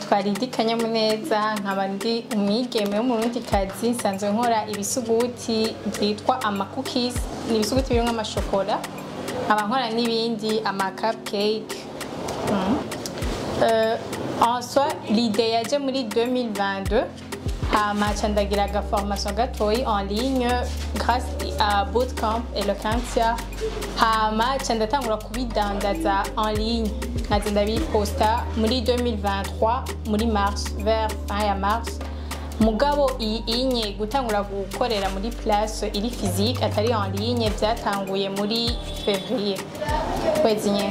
nitwa Lidi Kanyamuneza nkaba ndi umwigeme w'umurundikazi nsanzwe nkora ibisuguti byitwa amakukis ni ibisuguti birimo amashokora nkaba nkora n'ibindi ama cupcake mm. euh, en soi l'idée yaje muri 2022 hama ca ndagira aga formation gatoyi en ligne grâce à bootcamp eloquentia hama ca ndatangura kubidandaza en ligne nkaza ndabiposta muri 2023 muri mars vers fin ya mars mugabo iyi inye gutangura gukorera muri place iri physique atari en ligne byatanguye muri février kwezi nyene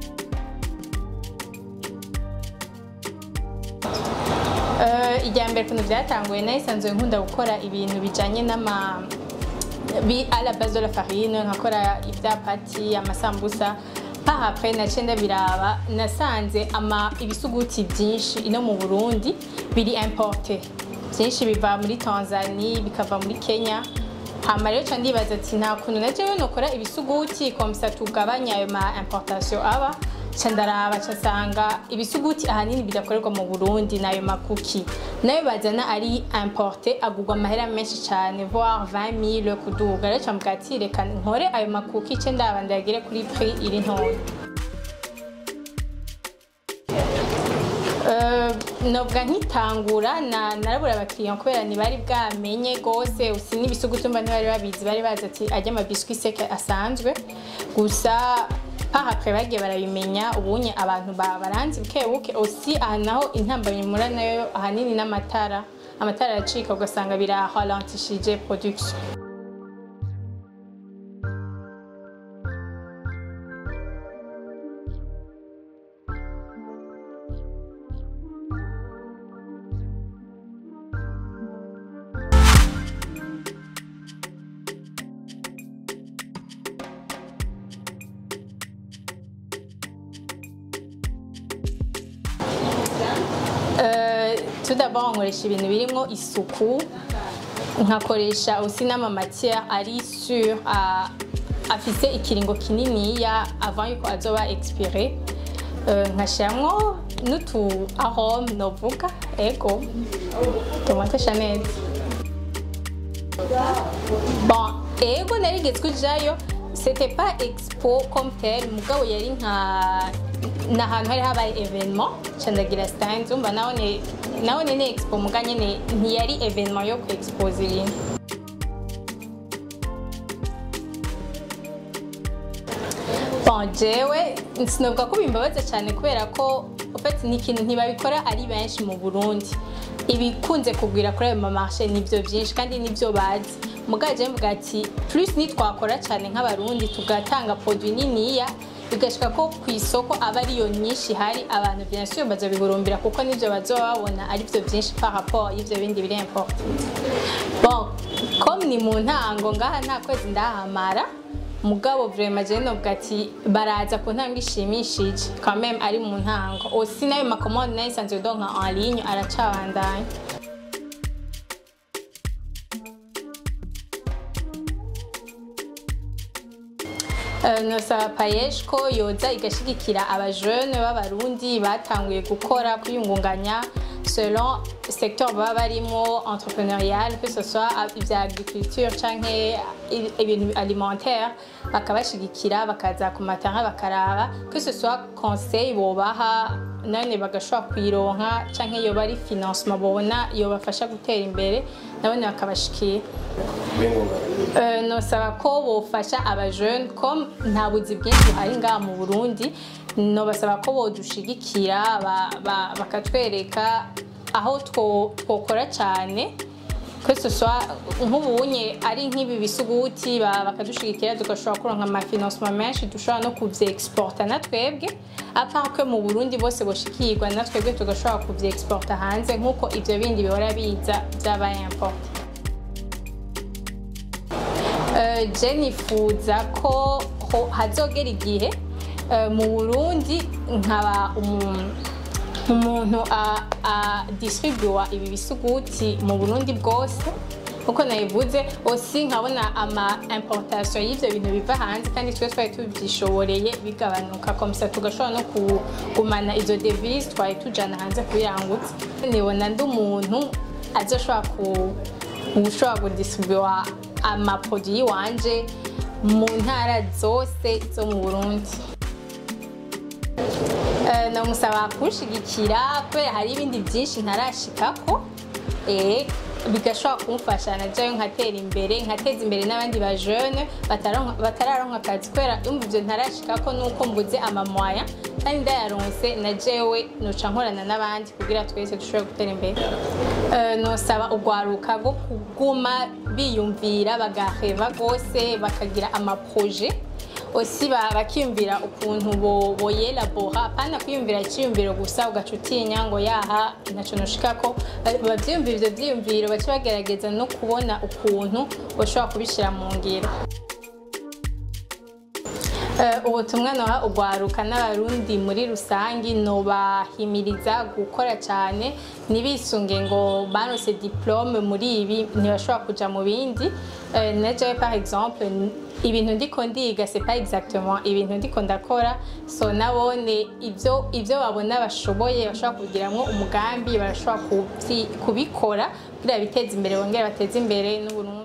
ijya mbere ukuntu byatanguye nayisanzwe nkunda gukora ibintu bijyanye n'ama bi à la base de la farine nkakora ibyapati amasambusa paha après naciye ndabiraba nasanze ama ibisuguti byinshi ino mu Burundi biri importe byinshi biva muri Tanzania bikava muri Kenya hama rero ca ndibaza ati nta kuntu na jewe nokora ibisuguti komsa tugabanya ayo ma importation aba ca ndaraba ca nsanga ibisuguti ahanini bidakorerwa mu Burundi nayo makuki nayo bazana ari importe agurwa amahera menshi cyane voire 20000 kuduga rero ca mbwa ati reka nkore ayo makuki ce ndaba ndagire kuri prix iri ntoya nobwa nkitangura na narabura abakiriya kubera ntibari bwamenye gose usi n'ibisuguti mba ntibari babizi bari bazi ati ajya amabiswi seke asanzwe gusa paha après bagiye barabimenya ubunye abantu baranzi buke buke aussi aha naho intambamyi mura nayo ahanini n'amatara amatara aracika ugasanga biraralentishije production tout d'abord nkoresha ibintu birimo isuku nkakoresha aussi n'amamatière ari sur afise ikiringo kininiya avant yuko azoba expiré nkashiramwo n'utu arome novuga ego tomate chanel bon ego narigeze kujayo c'était pas expo comme tel mugabo yari nka ni ahantu hari habaye evenement candagira stand umva nabone nabone ni expo muga nyene ntiyari evenement yo ku expose ibintu bon jewe sinovuga ko bimbabaza cyane kubera ko ufite ni ikintu ntibabikora ari benshi mu burundi ibikunze kugwira kuri ayo mamarshe nibyo byinshi kandi nibyo bazi mugaje mvuga ati plus nitwakora cyane nk'abarundi tugatanga produit niniya bigashika ko ku isoko aba ariyo nyinshi hari abantu bien sûr bazobihurumbira kuko nivyo bazoba babona ari byo byinshi par rapport y'ivyo bindi biri important bon comme ni mu ntango ngaha nta kwezi ndahamara mugabo vraiment je novuga ati baraza ku ntambwe ishimishije quand même ari mu ntango aussi nayo macommande nayo isanzwe donka en ligne aracabandanya nosaba payesh ko yoza igashigikira abajene b'abarundi batanguye gukora kwiyungunganya selon secteur baba barimo entrepreneurial que ce soit ibya agriculture canke ibintu alimentaire bakabashigikira bakaza ku matara bakaraba que ce soit conseil bobaha none bagashobora kuyironka canke yoba ari financement bobona yobafasha gutera imbere nabone bakabashikira nosaba ko bofasha abajene comme nta buzi bwinshi buhari ngaha mu burundi nobasaba ko bodushigikira bakatwereka aho twokora cyane que ce soit nk'ubunye ari nk'ibi bisuguti bakadushigikira tugashobora kuronka amafinancement menshi dushobora no kuvyeexporta na twebwe apart que mu burundi bose boshikirwa na twebwe tugashobora kuvyeexporta hanze nk'uko ivyo bindi bihora biza vyabaye importe je nifuza ko hazogera igihe mu burundi nkaba umuntu adistribuwa ibi bisuguti mu burundi bwose uko nabivuze osi nkabona ama importation y'ivyo bintu biva hanze kandi twe twari tubyishoboreye bigabanuka komisa tugashobora no kugumana izo devise twari tujana hanze kubirangutsa nibona ndi umuntu azoshobora ku ushobora kudistribuwa amapodi yiwanje mu ntara zose zo mu burundi Eh, namusaba kunshigikira kubera hari ibindi byinshi ntarashikako eh, bigashobora kumfasha najayo nkatera imbere nkateza imbere n'abandi ba jeune bataronka- batararonka akazi kubera yumva ivyo ntarashikako nuko mbuze amamwaya kandi ndayaronse na jewe noca nkorana n'abandi kugira twese dushobore gutera imbere Eh, nosaba urwaruka rwo kuguma biyumvira bagaheva rwose bakagira amaproje osi ba- bakiyumvira ukuntu bo- boyelabora apana kwiyumvira icyiyumviro gusa ugaca utinya ngo yaha ntacyo noshikako Ba- bavyiyumvira ivyo vyiyumviro baca bagerageza no kubona ukuntu bashobora kubishira mu ngiro Eh, ubutumwa noha urwaruka n'abarundi muri rusangi nobahimiriza gukora cyane ntibisunge ngo baronse diplome muri ibi ntibashobora kuja mu bindi Eh, na jewe par exemple n- ibintu ndiko ndiga c'est pas exactement ibintu ndiko ndakora so nabone ivyo ivyo babona bashoboye bashobora kugiramwo umugambi barashobora kubyi- kubikora kugira biteze imbere bongere bateze imbere n'uburundi